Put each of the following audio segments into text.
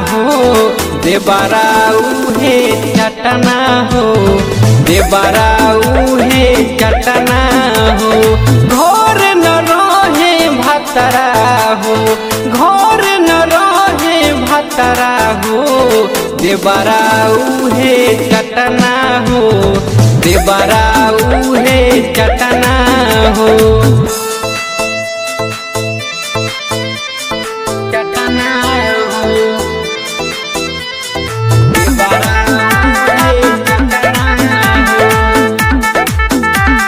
हो देवराऊ हे चटना हो देवराऊ हे चटना हो घर न रहे भतरा हो घर न रहे भतरा हो देवराऊ हे चटना हो देवराऊ हे चटना हो चटना हो देवराऊ हे चटना हो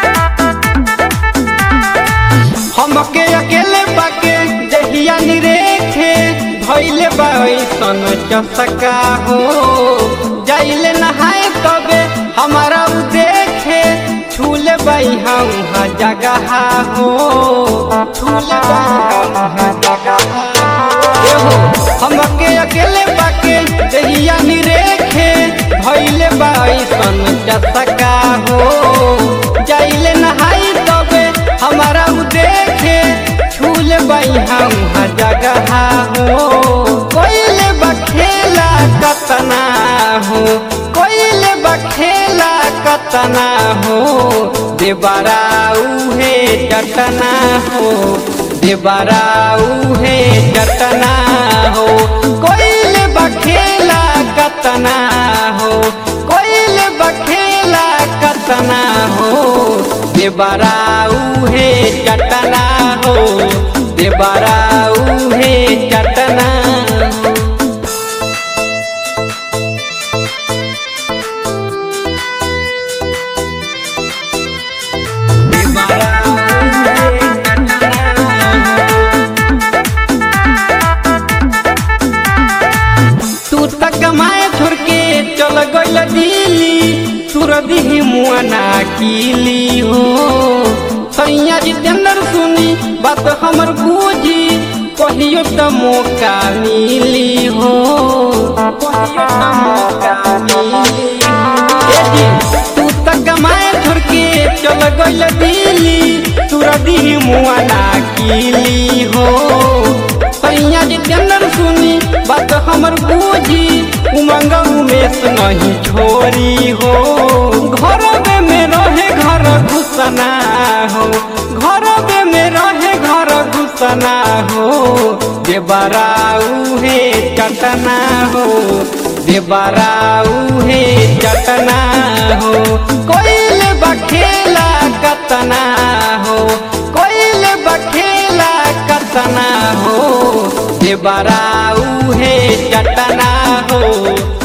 हमके अकेले बाके जहिया निरेखे भइले बाइसन चसका हो जाइले नहाए तबे हमारा उ देखे छूले बाई हम जगह हो छूले बाई हम जगह हो हमके अकेले बाके जहिया निरेखे भइले बाइसन चसका हो जाइले नहाई तबे हमारा उ देखे छूल बाई हम जगह हो कोइले बखेला कतना हो कोइले बखेला कतना हो देवराऊ हे चटना हो देवराऊ हे चटना हो कोइले बखेला कतना हो कोइले बखेला कतना हो देवराऊ हे चटना हो देवराऊ हे चटना हो देवराऊ हे तू तक कमाए छोड़ के चल गइल दिल्ली तुर दिही मुआना कीली हो सैया जितेंद्र सुनी बात हमर बूझी कहियो त मौका मिली हो कहियो त मौका मिली ए जी, तू तक कमाए छोड़ के चल गइल दिल्ली तुर दिही मुआना कीली हो सैया जितेंद्र सुनी बात हमर बूझी उमंग उमेश नहीं छोरी हो घर में रहे घर घुसना हो घर में रहे घर घुसना हो देवराऊ हे चटना हो देवराऊ हे चटना हो कोइले बखेला कतना हो कोइले बखेला कतना हो देवराऊ हे चटना हो